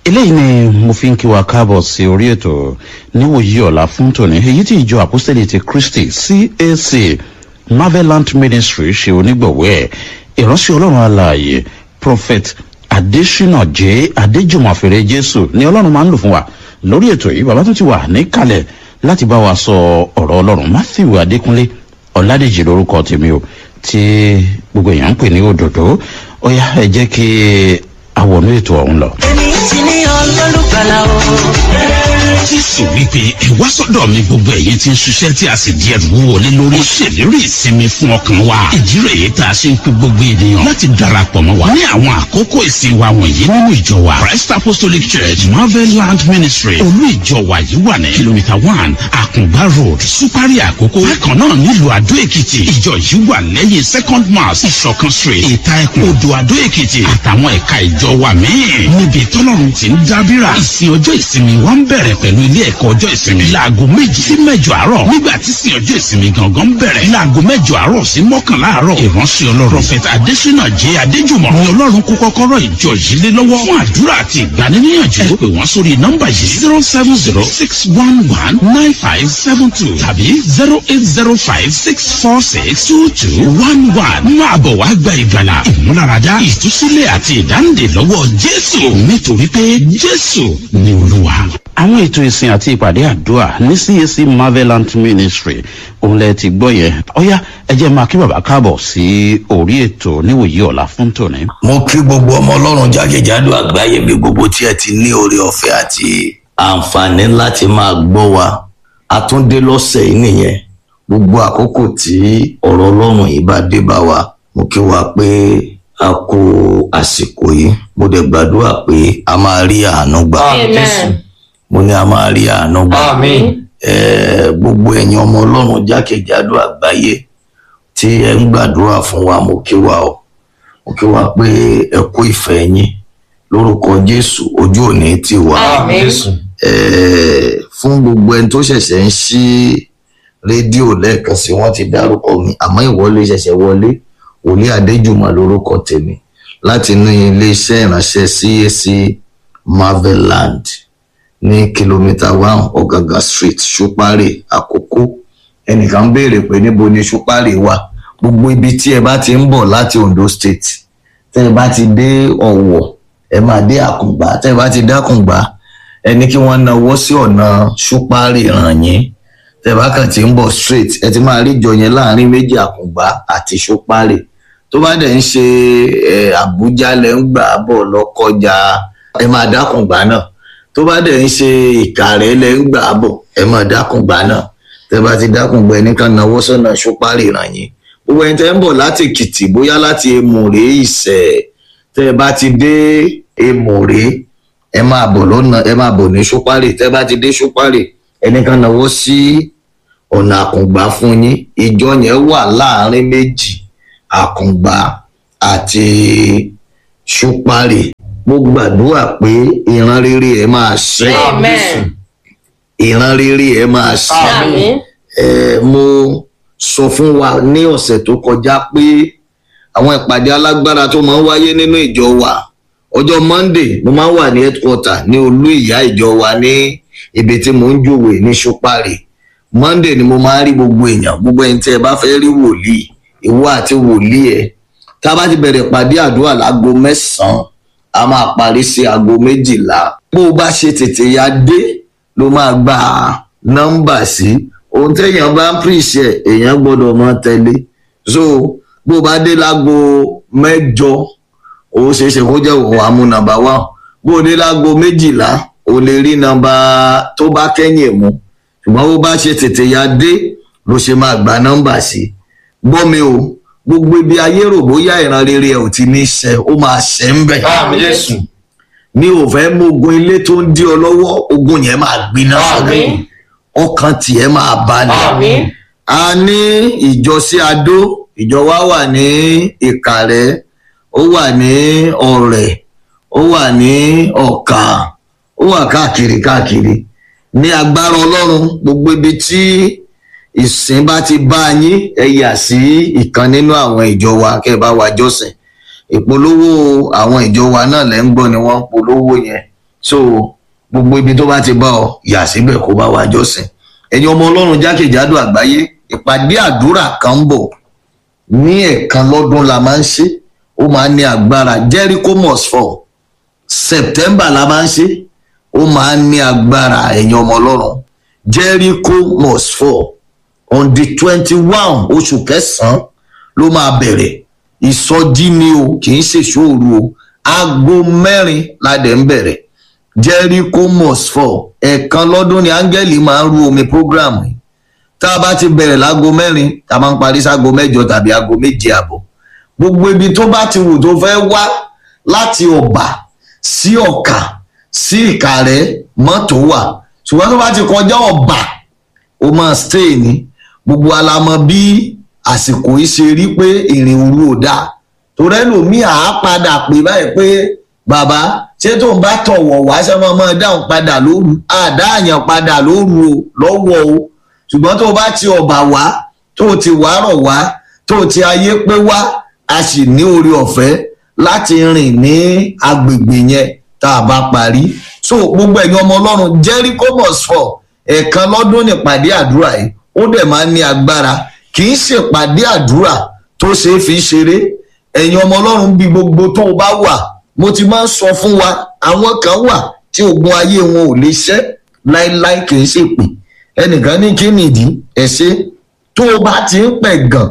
eléyìí ni mo fi ń kí wa káàbọ̀ sí orí ètò níwòyí ọ̀la fún tòní èyí tí ìjọ àpọ́sítẹ́lì ti kristi cac marvelant ministry ṣe onígbọ̀wọ́ ẹ̀ ìránṣẹ́ ọlọ́run alààyè prophet adesina j adéjùmọ̀fẹ́rẹ́ jésù ni ọlọ́run máa ń lò fún wa lórí ètò yìí bàbá tó ti wà níkàlẹ̀ láti bá wa sọ ọ̀rọ̀ ọlọ́run matthew adékúnlé ọ̀làdèjì lórúkọ tèmi o tí gbogbo èèyàn ń pè ní òdòdó ó yá ẹ jẹ́ kí àwọn ètò ọ̀hún lọ. èmi ti ní ọlọ́lùgbàlà o. jésù wípé ẹ wá sọ́dọ̀ mi gbogbo ẹ̀yin tí ń ṣiṣẹ́ tí a sì di ẹrù wọlé lórí. ó ṣèlérí ìsinmi fún ọkàn wa. ìdí rẹ̀ yìí tá a ṣe ń pe gbogbo ènìyàn láti darapọ̀ mọ́ wa. ní àwọn àkókò ìsìn wa wọ̀nyí nínú ìjọ wa christ apostolic church marvel land ministry olú ìjọ wa yìí wà ní kìlómítà one àkùngbá road supari àkókò. bákan náà nílùú àdó èkìtì ìjọ yìí wà lẹ́yìn second mass ìṣọ̀kan street ìta ẹkùn odò àdó èkìtì àtàwọn ẹ̀ka ìjọ wa míì. níbi tọ́lọ́run ti ń dábìrà ìsìn ọjọ́ ìsinmi wa ń bẹ̀rẹ̀ pẹ̀lú ilé ẹ̀kọ́ ọjọ́ ìsinmi. láago méjì sí mẹ́jọ àárọ̀ nígbà tí sin ọjọ́ ìsinmi gangan bẹ̀rẹ̀. láago mẹ́jọ àárọ̀ sí mọ́kànlá àárọ̀. ìránṣẹ́ ọlọ́run prọfẹ̀tà adésínà jẹ́ adéjùmọ̀ ni ọlọ́run kó kọ́kọ́rọ́ ìjọ yìí lé lọ́wọ́ fún àdúrà àti ìgbaniníyànjú. ẹ pè wọ́n sórí nọ́mbà yìí zero seven zero six one one nine five seven two tàbí zero eight zero five six four six two two one one. máa bọ̀ wá gba ìgbàlà ìmúláradá ìtúsílẹ̀ àti ìdáǹdè lọ́wọ́ jésù nítorí pé jésù ni olúwa àwọn ètò ìsìn àti ìpàdé àdúrà ní cac marvelant ministry òun lẹ ti gbọ́ yẹn ọ̀yá ẹ jẹ́ máa kí bàbá káàbọ̀ sí orí ètò níwòyí ọ̀la fún tòní. mo kí gbogbo ọmọ ọlọ́run jákèjádò àgbáyé mi gbogbo tí ẹ ti ní oore ọ̀fẹ́ àti àǹfààní láti máa gbọ́ wa àtúndé lọ́sẹ̀ yìí nìyẹn gbogbo àkókò tí ọ̀rọ̀ ọlọ́run yìí bá dé bá wa mo kí wa pé a kú àsìkò yìí mo dẹ̀ gbàdúrà pé a máa rí àánú gbà mo ní a máa rí àánú gbà Eh, gbogbo ẹ̀yin ọmọ ọlọ́run jákèjádò àgbáyé tí ẹ ń gbàdúrà fún wa mo kí wa o mo kí wa pé ẹ kú ìfẹ́ yín lórúkọ jésù ojú òní ti wà Eh, fún gbogbo ẹni tó ṣẹ̀ṣẹ̀ ń ṣí rédíò lẹ́ẹ̀kan sí wọ́n ti dárúkọ mi àmọ́ ìwọlé ṣẹ̀ṣẹ̀ wọlé wòlíì adéjùmọ̀ lórúkọ tèmi láti inú iléeṣẹ́ ìránṣẹ́ cac marveland ní kìlómítà one ọ̀gàgà street ṣúpárì àkókò ẹnìkan ń béèrè pé níbo ni ṣúpárì wà gbogbo ibi tí ẹ bá ti ń bọ̀ láti ondo state tẹ́ ẹ bá ti dé ọ̀wọ̀ ẹ máa dé àkùngbà tẹ́ ẹ bá ti dé àkùngbà ẹ ní kí wọ́n náwó sí ọ̀nà ṣúpárì ràn yín tẹ́ ẹ bá kàn ti ń bọ̀ straight ẹ ti máa rí ìjọ yẹn láàrin méjì àkùngbà àti ṣúpárì tó bá dẹ̀ ń ṣe ẹ, àbújá lẹ́ ń gbà bọ̀ lọ́kọjá ẹ máa dákùngbà náà tó bá dẹ̀ ń ṣe ìkàrẹ́ lẹ́ ń gbà bọ̀ ẹ máa dákùngbà náà tẹ́ bá ti dákùngbà ẹni kan náwó sọ́nà ṣúpárì ràn yín gbogbo ẹni tẹ́ ń bọ̀ láti èkìtì bóyá láti èmùrè ìṣẹ̀ tẹ́ bá ti dé èmùrè ẹ máa bọ̀ lọ́nà ẹ máa bọ̀ ní ṣúpárì tẹ́ bá ti dé ṣúpárì ẹni kan náwó sí ọ̀nà àkùngbà fún yín ìjọ yẹn wà láàrin méjì àkùngbà àti ṣúpárì mo gbàdúrà pé ìran rere ẹ máa ṣe ìran rere ẹ máa ṣe ẹ mo sọ fún wa ní ọ̀sẹ̀ tó kọjá pé àwọn ìpàdé alágbára tó máa ń wáyé nínú ìjọ wa ọjọ́ monday mo máa ń wà ní headquarter ní olú ìyá ìjọ wa ní ibi tí mo ń jòwè ní ṣúpárì monday ni mo máa ń rí gbogbo èèyàn gbogbo ẹni tí ẹ bá fẹ́ rí wòlíì ìwọ àti wòlíì ẹ tá a bá ti bẹ̀rẹ̀ pàdé àdúrà láago mẹ́sàn-án a máa parí sí aago méjìlá bó o bá ṣe tètè ya dé ló máa gba nọ́mbà sí ohun téèyàn bá ń pèsè èèyàn gbọ́dọ̀ mọ tẹ̀lé so bó o bá dé láago mẹ́jọ ó ṣeé ṣe kó jẹ́ òun àmú nọ́mbà wá bó o dé láago méjìlá o lè rí nọ́mbà tó bá kẹ́yìn mú ṣùgbọ́n bó bá ṣe tètè ya dé ló ṣe máa gba nọ́mbà sí gbọ́ mi o gbogbo ibi ayé rò bóyá ìran rere ẹ ò ti ní ṣe ó máa ṣe ń bẹ̀. mi ò fẹ́ mú ogun ilé tó ń dí ọ lọ́wọ́ ogun yẹn máa gbiná sọ́dọ̀ ọkàn tiẹ̀ máa balẹ̀. a ní ìjọ sí adó ìjọ wa wà ní ìkàrẹ́ ó wà ní ọ̀rẹ́ ó wà ní ọ̀kà ó wà káàkiri káàkiri ní agbára ọlọ́run gbogbo ibi tí ìsìn bá ti bá yín ẹ yà sí ìkan nínú àwọn ìjọ wa kẹ ẹ bá wa jọ́sìn ìpolówó àwọn ìjọ wa náà lẹ́ ń gbọ́ ni wọ́n ń polówó yẹn so gbogbo ibi tó bá ti bá ọ yà síbẹ̀ kó bá wá jọ́sìn ẹ̀yin ọmọ ọlọ́run jákèjádò àgbáyé ìpàdé àdúrà kan ń bọ̀ ní ẹ̀ẹ̀kan lọ́dún la máa ń ṣe ó máa ń ní agbára jericho must fall september la máa ń ṣe ó máa ń ní agbára ẹ̀yin ọmọ ọlọ́run jericho must fall on the twenty one oṣù kẹsàn-án ló máa bẹ̀rẹ̀ ìsọjí ni o kì í ṣe ṣòro o aago mẹ́rin la dẹ̀ ń bẹ̀rẹ̀ jericho must fall ẹ̀ẹ̀kan lọ́dún ni áńgẹ́lì máa ń ru omi program yìí tá a bá ti bẹ̀rẹ̀ láago mẹ́rin tá a máa ń parí sáago mẹ́jọ tàbí aago méje àbọ̀ gbogbo ibi tó bá ti wù tó fẹ́ wá láti ọ̀bà sí ọ̀kà sí ìkàrẹ́ mọ́tò wà ṣùgbọ́n tó bá ti kọjá ọ̀bà ó máa stay ní gbogbo alamọ bí àsìkò yìí ṣe rí pé ìrìn òru ò dáa torí ẹlòmíì àá padà pè báyìí pé bàbá ṣé tó ń bá tọ̀wọ̀ wá ṣé wọ́n máa dáhùn padà lóru àdáàyàn padà lóru o lọ́wọ́ o ṣùgbọ́n tó bá ti ọ̀bà wá tó ti wárọ̀ wá tó ti ayé pé wá a sì ní orí ọ̀fẹ́ láti rìn ní agbègbè yẹn tá a bá parí so gbogbo ẹ̀yin ọmọ ọlọ́run jericho must fall ẹ̀ẹ̀kan lọ́dún nípàdé àdúrà yìí ó dẹ̀ máa ń ní agbára kì í ṣèpàdé àdúrà tó ṣe é fi ṣeré ẹ̀yin ọmọ ọlọ́run bí gbogbo tó o bá wà mo ti máa ń sọ fún wa àwọn kan wà tí ogun ayé wọn ò lè ṣẹ́ láéláé kì í ṣèpè ẹnìkan ní kí nìdí ẹ ṣe tó o bá ti ń pẹ̀ gàn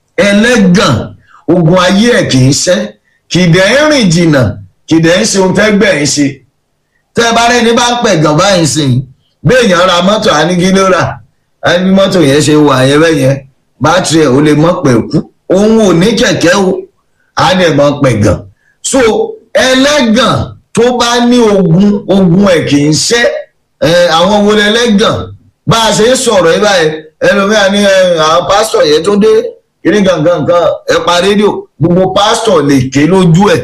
ẹlẹ́gàn ogun ayé ẹ̀ kì í ṣẹ́ kìdẹ̀ ń rìn jìnnà kìdẹ̀ ń ṣe ohun tẹ́gbẹ̀ ń ṣe tẹ́ ẹ bá rẹ́ni bá ń pẹ̀ gàn báyìí sìn béèyàn ra mọ́tò àníkílóra ẹni mọ́tò yẹn ṣe wà yẹn bẹ́ẹ̀ yẹn bátìrì ẹ̀ ó lè mọ́ pẹ̀ kú òun ò ní kẹ̀kẹ́ o á dẹ̀ mọ́ pẹ̀ gàn so ẹlẹ́gàn tó bá ní ogun ogun ẹ̀ kì í ṣẹ́ àwọn wo lẹ́lẹ́gàn bá a ṣe ń sọ̀rọ̀ yìí báyìí ẹlòmíà ní àwọn pásítọ̀ yẹn tó dé kíní gangan kan ẹ pa rédíò gbogbo pásítọ̀ lè ké lójú ẹ̀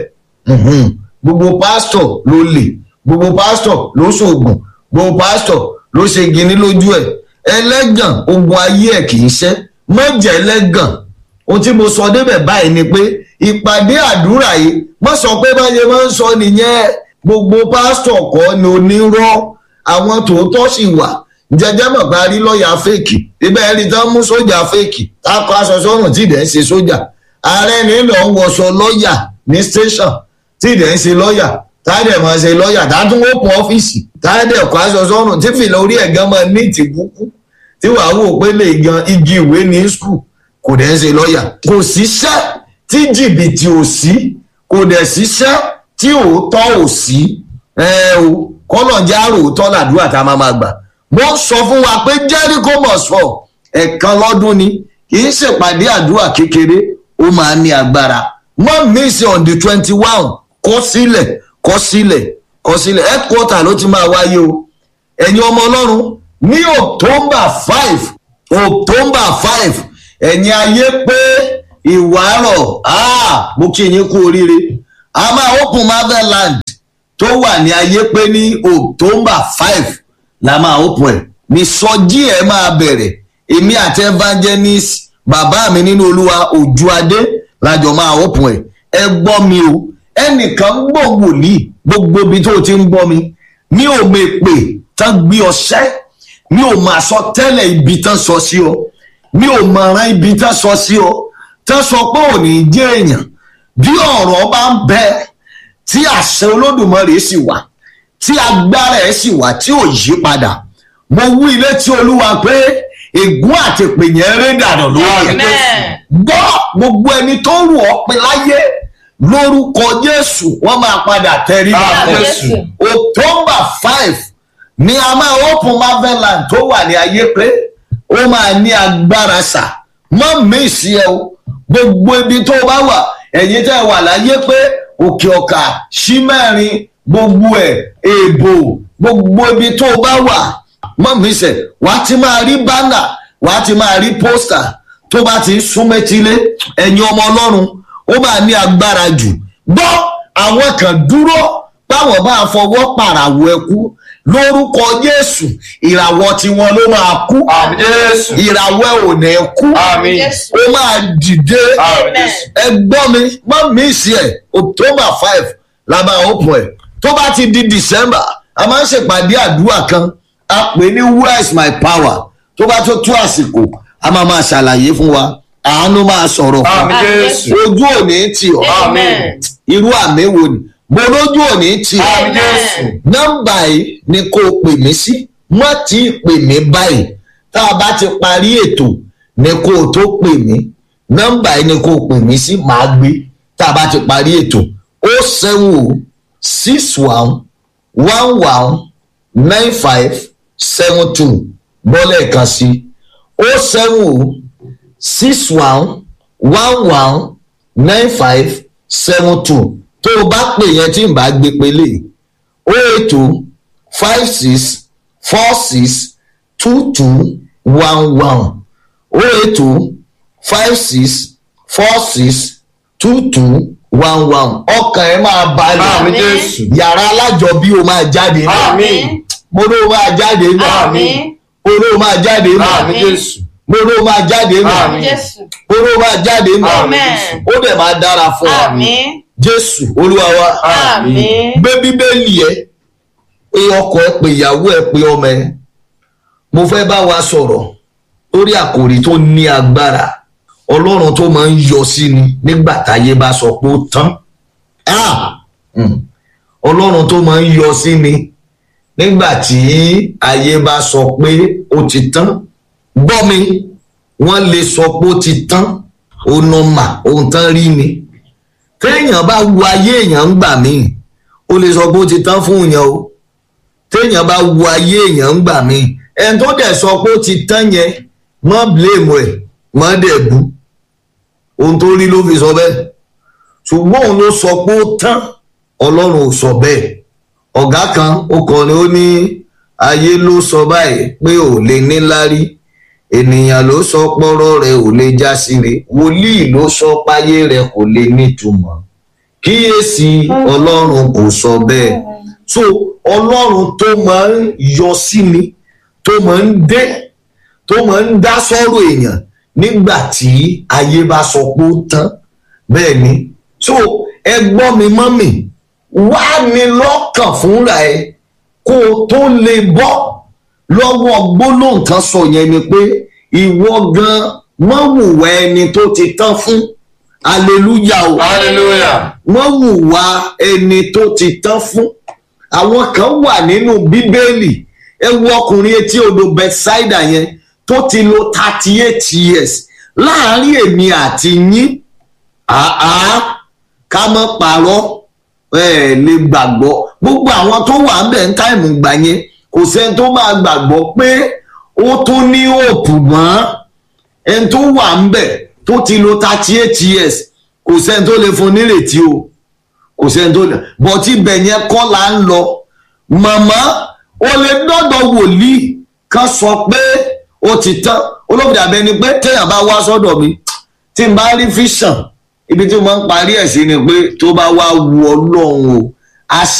gbogbo pásítọ̀ ló lè gbogbo pásítọ̀ ló ṣoògùn gbogbo pásítọ̀ ló ṣe gini lójú ẹ̀ ẹlẹ́gàn ogun ayé ẹ̀ kì í ṣẹ́ mọ̀jẹ̀ ẹlẹ́gàn ohun tí mo sọ débẹ̀ báyìí ni pé ìpàdé àdúrà yìí wọ́n sọ pé báyẹn máa ń sọ nìyẹn gbogbo pásítọ̀ kọ́ ni onírọ́ àwọn tòótọ́ sì wà jẹjẹ mọ̀ bá rí lọ́ọ̀yà fèkì ibẹ̀ ẹni tán mú sójà fèkì takọ aṣọ sọ́run tí ìdẹ̀ ń ṣe sójà ààrẹ nílò ń wọṣọ lọ́ọ̀yà ní station tí ìdẹ̀ ń ṣe lọ́ọ̀yà táàdẹ̀ máa ṣe lọ́ọ̀yà tátún ó pọ̀ ọ́fíìsì táàdẹ̀ kọ aṣọ sọ́run tí fìlà orí ẹ̀ gan máa ní ìtìkúkú tí wàá wò pé lè gan igi ìwé ní skul kò dẹ̀ ń ṣe lọ́ọ̀yà kò síṣẹ́ tí jìbìtì ò sí kò dẹ̀ síṣẹ́ tí òótọ́ ò sí ẹ o kọ́nà járò òótọ́ làdúrà tá a máa máa gbà mo sọ fún wa pé jericho must fall ẹ̀kan lọ́dún ni kì í ṣèpàdé àdúrà kékeré ó máa ní agbára mọ́ miss on the twenty one kọ́ sílẹ̀ kọ́ sílẹ̀ kọ́ sílẹ̀ headquarter ló ti máa wáyé o ẹ̀yin ọmọ ọlọ́run ní october five october five ẹ̀yin ayé pé ìwárọ̀ mo kí yín kú oríire a máa open motherland tó wà ní ayé pé ní october five la máa open ẹ̀ ní sọjí ẹ̀ máa bẹ̀rẹ̀ èmi àti evangelist bàbá mi nínú olúwa òjú adé lájọ máa open ẹ̀ ẹ gbọ́ mi o ẹnìkan gbọ́ wòlíì gbogbo ibi tó ti ń gbọ́ mi mi ò mọ̀ èpè tán gbé ọṣẹ́ mi ò mọ̀ àsọ tẹ́lẹ̀ ibi tán sọ sí ọ mi ò mọ̀ ọ̀ràn ibi tán sọ sí ọ tán sọ pé ò ní jẹ́ èèyàn bí ọ̀rọ̀ bá ń bẹ tí àṣẹ olódùmarè sì wà tí agbára ẹ̀ sì wà tí ò yí padà mo wú ilé tí olúwa pé ègún àti ìpènyẹ rẹ dànù lórí ẹ gbọ́ gbogbo ẹni tó rù ọ́ pé láyé lórúkọ jésù wọ́n máa padà tẹrí bá jésù october five ni a máa open marveland tó wà ní ayé pé ó máa ní agbára sà mọ́ mi sí ẹ o gbogbo ibi tó bá wà ẹ̀yin tẹ́ wà láyé pé òkè ọ̀kà sí mẹ́rin gbogbo ẹ̀ èèbò gbogbo ibi tó bá wà mọ́ mi sẹ̀ wàá ti máa rí bánà wàá ti máa rí pósítà tó bá ti ń súnmẹ́tílé ẹ̀yin ọmọ ọlọ́run ó máa ní agbára jù gbọ́ àwọn kan dúró báwọn bá fọwọ́ pàràwọ̀ ẹkú lórúkọ jésù ìràwọ̀ tiwọn ló máa kú ìràwọ̀ ẹ̀ ò ní kú ó máa dìde ẹ gbọ́ mi má mi sí ẹ̀ october five la máa open ẹ̀ tó bá ti di december a máa ń ṣèpàdé àdúrà kan a pè ní where is my power tó bá tó tó àsìkò a máa máa ṣàlàyé fún wa àánú máa sọ̀rọ̀ fún Àmín Jésù. ojú òní tì ọ́ Amen. irú àmì wo ni mo lójú òní tì ọ́ Àmín Jésù. nọ́mbà yìí ni kò pè mí sí má tí ì pè mí báyìí tá a bá ti parí ètò ni kò tó pè mí nọ́mbà yìí ni kò pè mí sí màá gbé tá a bá ti parí ètò ó seven o six one one one nine five seven two bọ́lẹ̀ kan sí ó seven o six one one one nine five seven two tó o bá pè yẹn tí n bá gbé pélé o ètò five six four six two two one one o ètò five six four six two two one one ọkàn ẹ máa Àmín balẹ̀ Jésù. yàrá alájọbí o máa jáde náà Àmín. mo ló máa jáde náà Àmín. mo ló máa jáde náà Àmín Jésù. mo ló máa jáde náà Àmín. Jésù. mo ló máa jáde náà Amen. ó dẹ̀ máa dára fún wa Àmín. jésù olúwa wa Àmín. gbé bíbélì ẹ pé ọkọ ẹ pé ìyàwó ẹ pé ọmọ ẹ mo fẹ́ bá wa sọ̀rọ̀ lórí àkòrí tó ní agbára ọlọ́run tó máa ń yọ sí ni nígbà táyé bá sọ pé ó tán Ah! Mm. ọlọ́run tó máa ń yọ sí ni nígbà tí ayé bá sọ pé ó ti tán gbọ́ mi wọ́n lè sọ pé ó ti tán ó nọ́mà ohun tán rí ni téèyàn bá wo ayé èèyàn ń gbà míì ó lè sọ pé ó ti tán fún yẹn o téèyàn bá wo ayé èèyàn ń gbà míì ẹni tó dẹ̀ sọ pé ó ti tán yẹn mọ́ blame ẹ̀ mọ́ dẹ̀ bú ohun tó rí ló fi sọ bẹ́ẹ̀ ṣùgbọ́n òun ló sọ pé ó tán ọlọ́run ò sọ bẹ́ẹ̀ ọ̀gá kan ó kọrin ó ní ayé ló sọ báyìí pé ò lè níláárí ènìyàn ló sọ pọ́rọ́ rẹ̀ ò lè já síre wòlíì ló sọ páyé rẹ̀ kò lè nítumọ̀ kíyèsí ọlọ́run kò sọ bẹ́ẹ̀ so ọlọ́run tó máa ń yọ sí ni tó máa ń dé tó máa ń dá sọ́rọ̀ èèyàn nígbà tí ayé bá sọ pé ó tán bẹ́ẹ̀ ni so ẹ gbọ́ mi mọ́mì wá ní lọ́kàn fúnra ẹ kó o tó lè bọ́ lọ́wọ́ gbólóhùn kan sọ yẹn ni pé ìwọ gan wọ́n wùwà ẹni tó ti tán fún hallelujah o Hallelujah. wọ́n hùwà ẹni tó ti tán fún àwọn kan wà nínú bíbélì ẹ wo ọkùnrin etí odò bethsaida yẹn tó ti lo thirty eight years láàárín èmi àti yín àá ká mọ́ parọ́ ẹ lè gbàgbọ́ gbogbo àwọn tó wà ń bẹ̀ ń táìmù gbà yẹn kò sẹ́ni tó máa gbàgbọ́ pé ó tún ní òpù mọ́ ẹni tó wà ń bẹ̀ tó ti lo thirty eight years kò sẹ́ni tó lè fún nírètí o kò sẹ́ni tó lè bọ́tí ibẹ̀ yẹn kọ́ là ń lọ màmá o lè dọ́dọ̀ wòlíì kan sọ pé ó ti tán olóògbé àbẹ́ni pé téèyàn bá wá sọ́dọ̀ mi tí n bá rí fíṣàn ibi tí mo máa ń parí ẹ̀ sí ni pé tó bá wá wu ọlọ́run o a ṣe